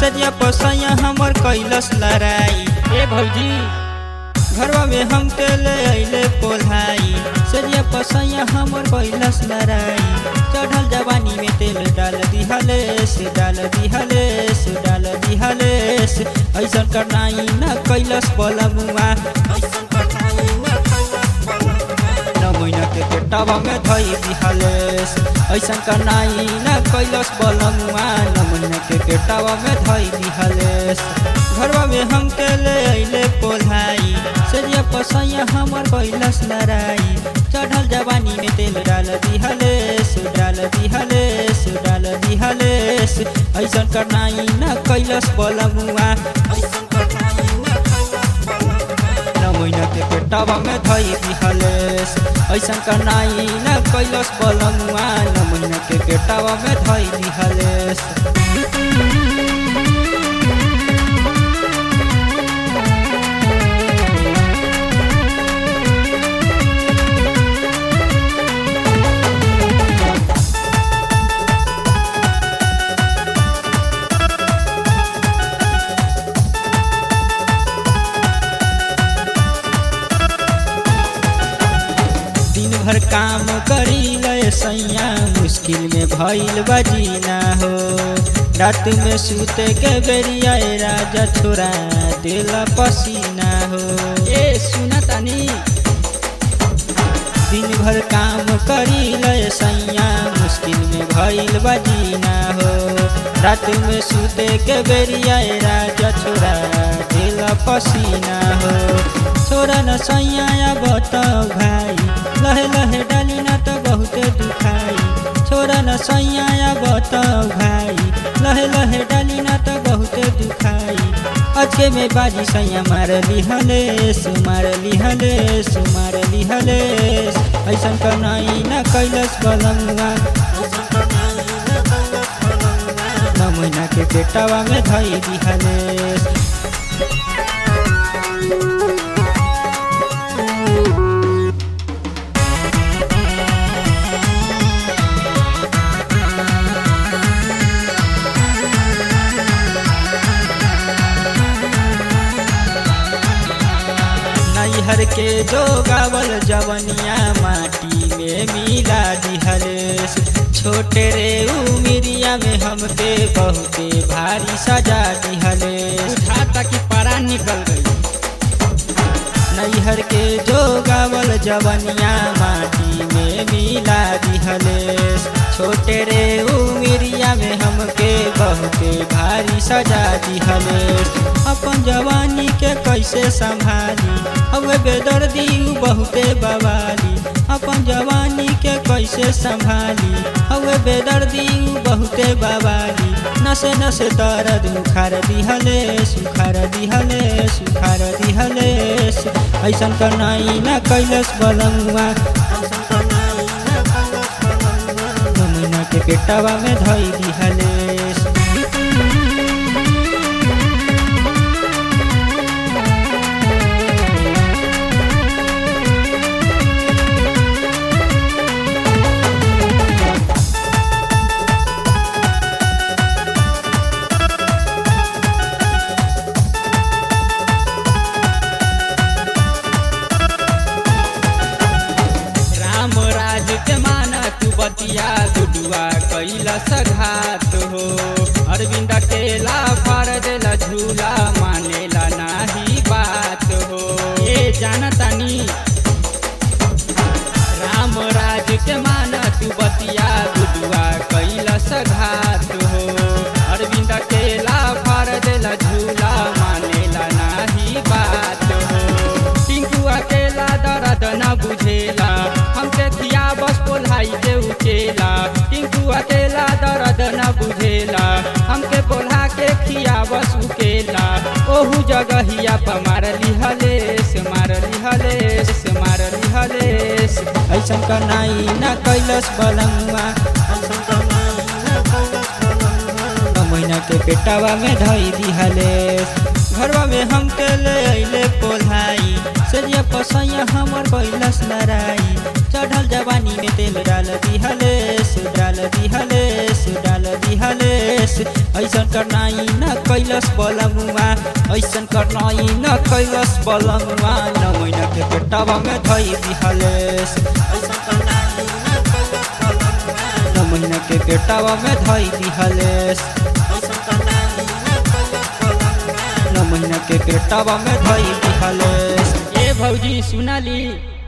सरिया पसैया हमर कैलस लड़ाई ए भौजी घरवा में हम के ले अइले पोल्हाई सरिया पसैया हमर कैलस लड़ाई चढ़ल जवानी में तेल डाल दिहलेस डाल दिहलेस डाल दिहलेस ऐसन करनाई न कैलस बलमुआ ऐसन करनाई न कैलस बलमुआ न महीना के पेटवा में धई दिहलेस ऐसन करनाई न कैलस बलमुआ न महीना के पेटवा में धई दिहलेस घरवा में हम के ले अइले पोल्हाई सरिया पसैया हमर कैलस लड़ाई चढ़ल जवानी में तेल डाल दिहलेस डाल दिहलेस डाल दिहलेस ऐसन करनाई न कैलस बलमुआ ऐसन करनाई न कैलस बलमुआ न महीना के पेटवा में धई दिहलेस ऐसन करनाई न कैलस बलमुआ न महीना के पेटवा में धई दिहलेस दिन भर काम करी ले सैया मुश्किल में भइल बजीना हो रात में सूते के बेरिया ए राजा छोड़ा देला पसीना हो ए सुना तानी दिन भर काम करी ले सैया मुश्किल में भइल बजीना हो रात में सूते के बेरिया ए राजा छोड़ा देला पसीना हो छोरा न सैया या बताओ भाई लहे लहे डाली ना तो बहुते दुखाई छोरा न सैया या बताओ भाई लहे लहे डाली ना तो बहुते दुखाई अचे में बाजी सैया मार लिहलेस मार लिहलेस मार लिहलेस ऐसन कनाई न कैलस बलमुआ न महीना के पेटवा में धई दिहलेस नैहर के जो गावल जवनिया माटी में मिला दिहलेस छोटे रे उमिरिया में हमके बहुते भारी सजा दिहलेस उठाता कि पारा निकल गई नैहर के जो गावल जवनिया माटी में मिला दिहलेस छोटे रे उमिरिया में हमके बहुते भारी सजा दिहलेस अपन जवानी के कैसे संभाली हवे बेदर्दी उ बहुते बवाली अपन जवानी के कैसे संभाली हवे बेदर्दी उ बहुते बवाली नसे नसे दर्द उखार दिहलेस उखार दिहलेस उखार दिहलेस ऐसन करनाई न कैलस बलमुआ महीना के पेटवा में धई दिहलेस राम राज के माना तू बतिया गुडुआ कैला सघात हो अरविंद केला फार देला झूला मानेला नाही बात हो ए जानतानी राम राज के माना तू बतिया गुडुआ कैला सघात हो अरविंद केला फार देला झूला मानेला नाही बात हो टिंकू अकेला दर्द न बुझेला हमके खिया बस बोलाई के उकेला टिंकू अकेला दर्द न बुझेला हमके बोला के खिया बस उकेला ओहू जगहिया पर मार लिहलेस मार लिहलेस मार लिहलेस ऐसन करनाई न कैलस बलमुआ महीना के पेटवा में धई दिहलेस घरवा में हम के ले अइले पोल्हाई सरिया पसैया हमर कैलस लड़ाई चढ़ल जवानी में तेल डाल दिहलेस डाल दिहलेस डाल दिहलेस ऐसन करनाई न कैलस कैलस बलमुआ ऐसन करनाई न कैलस बलमुआ न महीना के पेटवा में धई दिहलेस ऐसन करनाई न कैलस बलमुआ न महीना के पेटवा में धई दिहलेस ऐसन करनाई न कैलस बलमुआ न महीना के पेटवा में धई दिहलेस ए भौजी सुनाली